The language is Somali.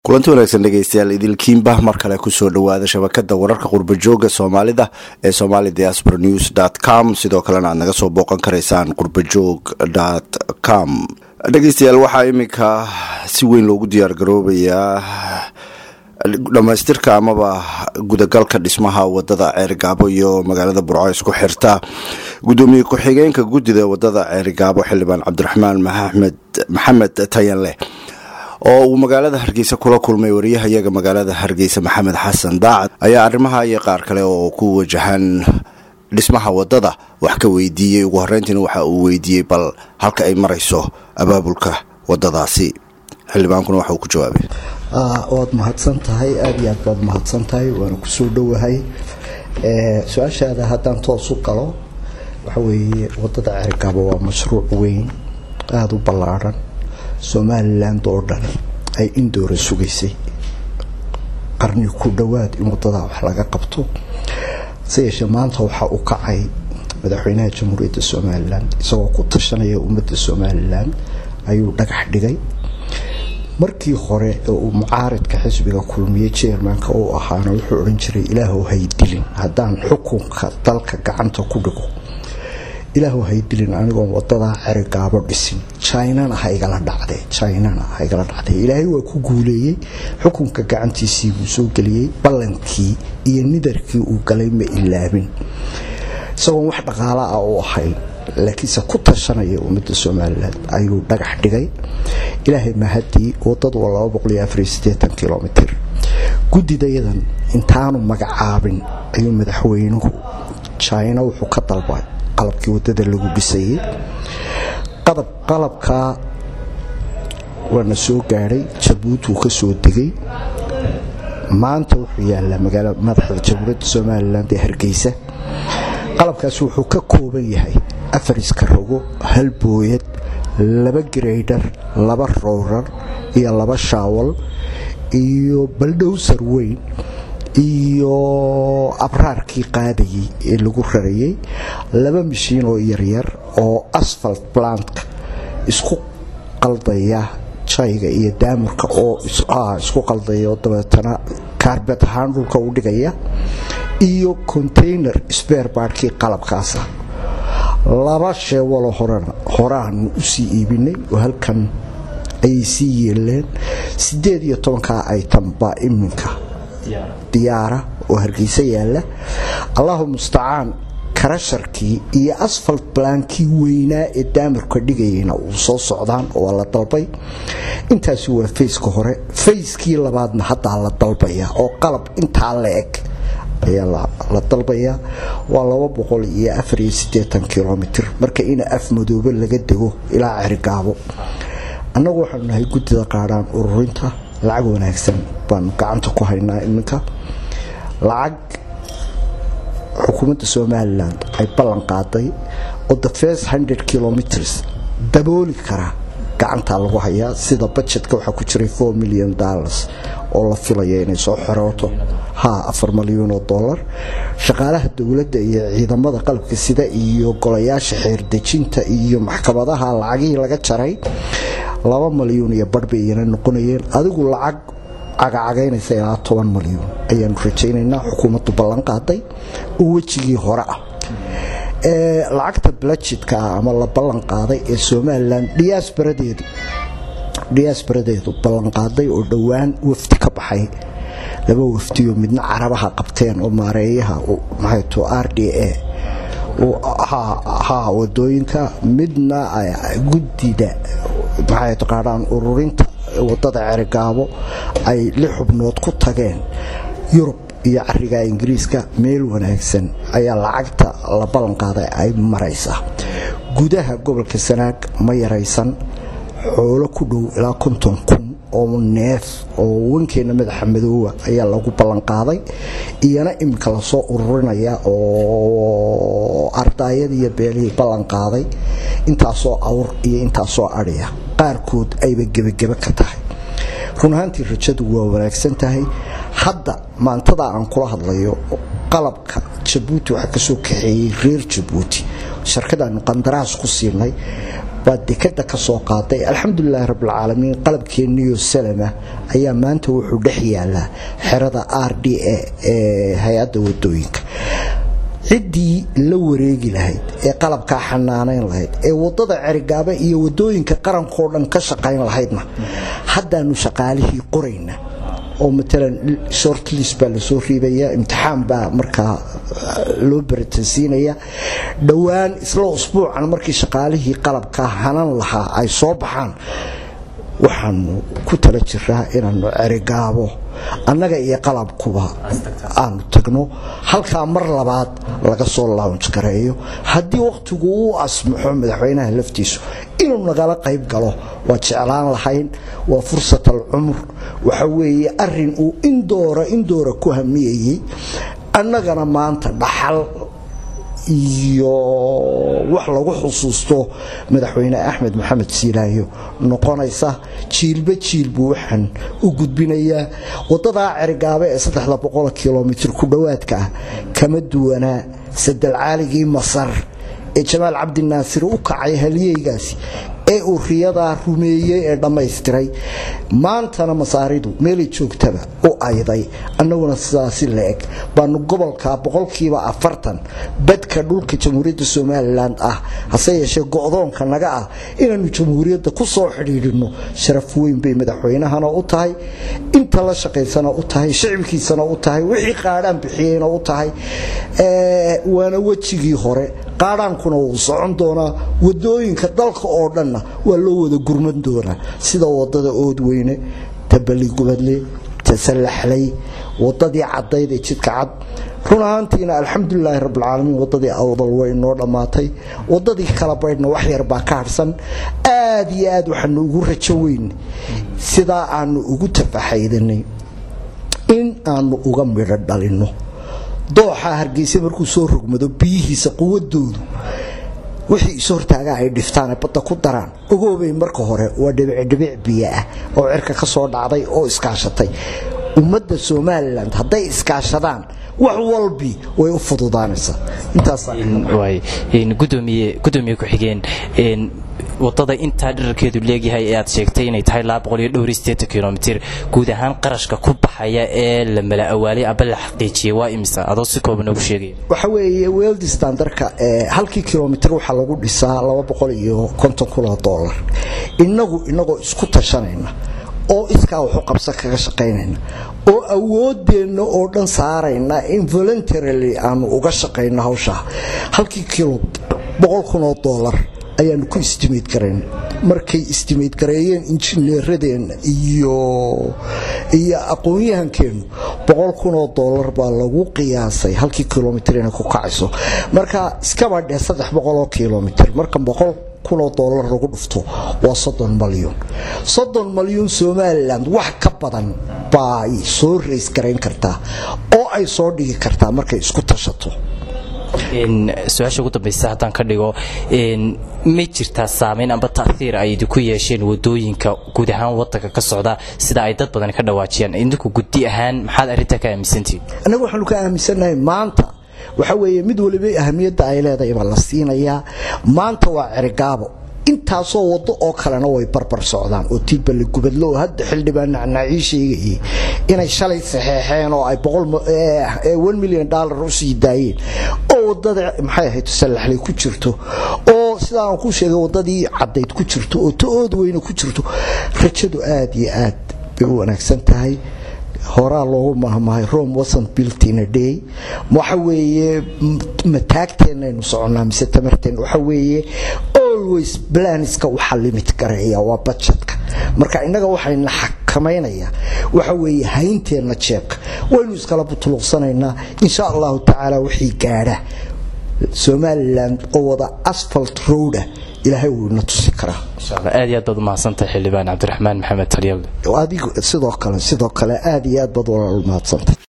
kulanti wanaagsan dhegeystayaal idilkiinba mar kale kusoo dhawaada shabakada wararka qurbajooga soomaalida ee somali diaspora news dt com sidoo kalena aad naga soo booqan karaysaan qurbajoog dt com dhegeystayaal waxaa iminka si weyn loogu diyaar garoobayaa dhamaystirka amaba gudagalka dhismaha wadada ceerigaabo iyo magaalada burco isku xirta gudoomiye ku-xigeenka guddida wadada ceerigaabo xildhibaan cabdiraxmaan maxamed maxamed tayanleh oo uu magaalada hargeysa kula kulmay wariyahayaga magaalada hargeysa maxamed xasan daacad ayaa arrimaha iyo qaar kale oo ku wajahan dhismaha wadada wax ka weydiiyey ugu horeyntiina waxa uu weydiiyey bal halka ay marayso abaabulka wadadaasi xildhibaankuna waxa uu ku jawaabay waad mahadsan tahay aada iyo aad baad mahadsan tahay waana kusoo dhowahay su-aashaada haddaan toos u galo waxa weeye wadada ceerigaabo waa mashruuc weyn aada u ballaadhan somaliland oo dhan ay indoora sugaysay qarni ku dhowaad in wadadaa wax laga qabto se yeeshee maanta waxaa u kacay madaxweynaha jamhuuriyadda somalilan isagoo ku tashanaya ummadda somalilan ayuu dhagax dhigay markii hore ee uu mucaaridka xisbiga kulmiye jermanka uu ahaana wuxuu odhan jiray ilaahu haydilin haddaan xukunka dalka gacanta ku dhigo ilaahu haydilin anigoon wadadaa cerigaabo dhisin jinana haigala dhacde jinana haigala dhacde ilaahay waa ku guuleeyey xukunka gacantiisii buu soo geliyey ballankii iyo nidarkii uu galay ma ilaabin isagoon wax dhaqaala ah u ahayn laakiinse ku tashanaya ummadda somalilan ayuu dhagax dhigay ilaahay mahadii wadadu waa kilomitr guddidayadan intaanu magacaabin ayuu madaxweynuhu jina wuxuu ka dalbay qalabkii wadada lagu dhisayay qalabkaa waana soo gaadhay jabuuti uu ka soo degay maanta wuxuu yaalaa magaala madaxda jamhuuriyadda somalilan ee hargeysa qalabkaasi wuxuu ka kooban yahay afar iskarogo hal booyad laba graydar laba rowrar iyo laba shaawal iyo baldhowsar weyn iyo abraarkii qaadayay ee lagu rarayay laba mashiin oo yaryar oo asfalt plantka isku qaldaya jayga iyo daamurka oo isku qaldaya oo dabeetana kaarbet ahaan dhulka u dhigaya iyo container sbeerbaadhkii qalabkaasa laba sheewalo horena horaanu usii iibinay oo halkan ayay sii yeeleen sideed iyo tobankaa aytan baa iminka diyaara oo hargeysa yaalla allahu mustacaan karasharkii iyo asfalt blaankii weynaa ee daamirka dhigayayna uu soo socdaan oo la dalbay intaasi waa fayska hore fayskii labaadna haddaa la dalbaya oo qalab intaa la eg ayaa la dalbayaa waa laba boqol iyo afariyo sideetan kilomitr marka ina af madoobe laga dego ilaa cerigaabo annagu waxaanu nahay guddida qaadhaan ururinta lacag wanaagsan baanu gacanta ku haynaa iminka lacag xukuumadda somalilan ay ballan qaaday oo the first hundred kilometers dabooli kara gacantaa lagu hayaa sida budgetka waxaa ku jiray four million dollars oo la filaya inay soo xorooto ha afar malyuun oo dollar shaqaalaha dowladda iyo ciidamada qalabka sida iyo golayaasha xeerdejinta iyo maxkamadaha lacagihii laga jaray laba malyuun iyo barh bay iyana noqonayeen adigu lacag cagacagaynaysa ilaa toban malyuun ayaanu rajaynaynaa xukuumaddu ballan qaaday oo wejigii hore ah lacagta balajidka ah ama la ballan qaaday ee somalilan diyaasbaradeedu diyaasbaradeedu ballan qaaday oo dhowaan wafdi ka baxay laba wafdiyo midna carabaha qabteen oo maareeyaha maxayto r d a ha wadooyinka midna guddida maxay taqaanaan ururinta wadada cerigaabo ay lix xubnood ku tageen yurub iyo cariga ingiriiska meel wanaagsan ayaa lacagta la ballan qaaday ay maraysaa gudaha gobolka sanaag ma yaraysan xoolo ku dhow ilaa konton kun oo neef oo wankeena madaxa madoowa ayaa lagu ballan qaaday iyana iminka lasoo ururinaya oo ardaayada iyo beelihii ballan qaaday intaasoo awr iyo intaasoo adhiya qaarkood ayba gebagebe ka tahay run ahaantii rajadu waa wanaagsan tahay hadda maantada aan kula hadlayo qalabka jabuuti waxaa kasoo kaxeeyey reer jabuuti sharkadaanu qandaraas ku siinay baa dekada ka soo qaaday alxamdulilaahi rabbilcaalamiin qalabkeeniyo salama ayaa maanta wuxuu dhex yaalaa xerada r d a ee hay-adda wadooyinka ciddii la wareegi lahayd ee qalabkaa xanaanayn lahayd ee wadada cerigaaba iyo wadooyinka qarankoo dhan ka shaqayn lahaydna haddaanu shaqaalihii qorayna oo matalan shortlis baa lasoo riibaya imtixaan baa markaa loo baratansiinaya dhowaan isla usbuucan markii shaqaalihii qalabka hanan lahaa ay soo baxaan waxaanu ku tala jiraa inaanu cerigaabo annaga iyo qalabkuba aanu tagno halkaa mar labaad laga soo launj gareeyo haddii wakhtigu uu asmaxo madaxweynaha laftiisu inuu nagala qayb galo waa jeclaan lahayn waa fursat alcumur waxa weeye arin uu indoora indoora ku hamiyayey annagana maanta dhaxal iyo wax lagu xusuusto madaxweyne axmed maxamed siilaayo noqonaysa jiilba jiil buu waxaan u gudbinayaa wadadaa cerigaaba ee saddexda boqol kilomitr ku dhowaadka ah kama duwanaa sadalcaaligii masar ee jamaal cabdinaasir u kacay halyeygaasi ee uu riyadaa rumeeyey ee dhammaystiray maantana masaaridu meelay joogtaba u ayday annaguna sidaasi la-eg baanu gobolka boqolkiiba afartan badka dhulka jamhuuriyadda somalilan ah hase yeeshee go-doonka naga ah inaanu jamhuuriyadda ku soo xidhiidhino sharaf weyn bay madaxweynahana u tahay inta la shaqaysana u tahay shicibkiisana u tahay wixii qaadhaan bixiyeyna u tahay waana wejigii hore qaadhaankuna wuu socon doonaa wadooyinka dalka oo dhanna waa loo wada gurman doonaa sida wadada oodweyne ta baligubadle ta sallaxlay wadadii cadayd ee jidka cad run ahaantiina alxamdulilaahi rabbilcaalamiin wadadii awdal way inoo dhammaatay wadadii kala baydhna wax yar baa ka harhsan aad iyo aad waxaanu ugu rajo weyn sidaa aanu ugu tafaxaydanay in aanu uga midho dhalinno dooxa hargeysa markuu soo rogmado biyihiisa quwadoodu wixii is hortaagaa ay dhiftaan badda ku daraan ogoobay marka hore waa dhibicdhibic biyo ah oo cirka ka soo dhacday oo iskaashatay ummadda somalilan hadday iskaashadaan wax walbi way u fududaanaysaa gudoomiye ku-xigeen wadada intaa dherarkeedu leegyahay ee aad sheegtay inay tahay kilomiter guud ahaan qarashka ku baxaya ee la mala awaalay aba la xaqiijiyay waa imisa adoo si kooban noogu sheegaya waxa weeye weldi standarka halkii kilomitr waxaa lagu dhisaa iyo kunoo dolar inagu inagoo isku tashanayna oo iskaa waxu qabsan kaga shaqaynayna oo awoodeenna oo dhan saarayna in voluntarily aanu uga shaqayno hawshaa halkii kilo boqol kunoo dolar ayaanu ku istimayd garayn markay istimayd gareeyeen injineeradeenna iyo iyo aqoon-yahankeennu boqol kunoo doolar baa lagu qiyaasay halkii kilomitr inay ku kacayso marka iskaba dheh saddex boqoloo kilomitr marka boqol kunoo doolar lagu dhufto waa soddon malyuun soddon malyuun somalilan wax ka badan baay soo rays garayn kartaa oo ay soo dhigi kartaa markay isku tashato su-aasha ugu dambaysa haddaan ka dhigo ma jirtaa saamayn amba taiir ay idinku yeesheen wadooyinka guud ahaan wadanka ka socda sida ay dad badan ka dhawaajiyaan idinku gudi ahaan maxaad arrintaa ka aaminsantihin annaga waxaanu ka aaminsannahay maanta waxa weeye mid waliba ahamiyadda ay leedahay baa la siinayaa maanta waa cerigaabo intaasoo wado oo kalena way barbar socdaan oo tiibale gubadlo oo hadda xildhibaan nacnaacii sheegayay inay shalay saxeexeen oo ay milyan dollar u sii daayeen oo wadada maxay ahayd sallaxley ku jirto oo sidaan ku sheegay wadadii cadayd ku jirto oo ta-ood weyne ku jirto rajadu aad iyo aad bay u wanaagsan tahay horaa loogu mahmahay rome wasn't built in a day waxa weeye mataagteenaynu soconnaa mise tamarteen waxa weeye always planska waxaa limit gareeya waa budgetka marka innaga waxayna xakamaynayaa waxa weeye haynteenna jeebka waynu iskala butuluqsanaynaa insha allahu tacaala wixii gaadha somalilan oo wada asfalt roada ilaahay wuu ina tusi karaa aad iyo aad baad umahadsantahay xildhibaan cabdiraxmaan maxamed talyable adigu sidoo kale sidoo kale aad iyo aad baad walaal umahadsantahay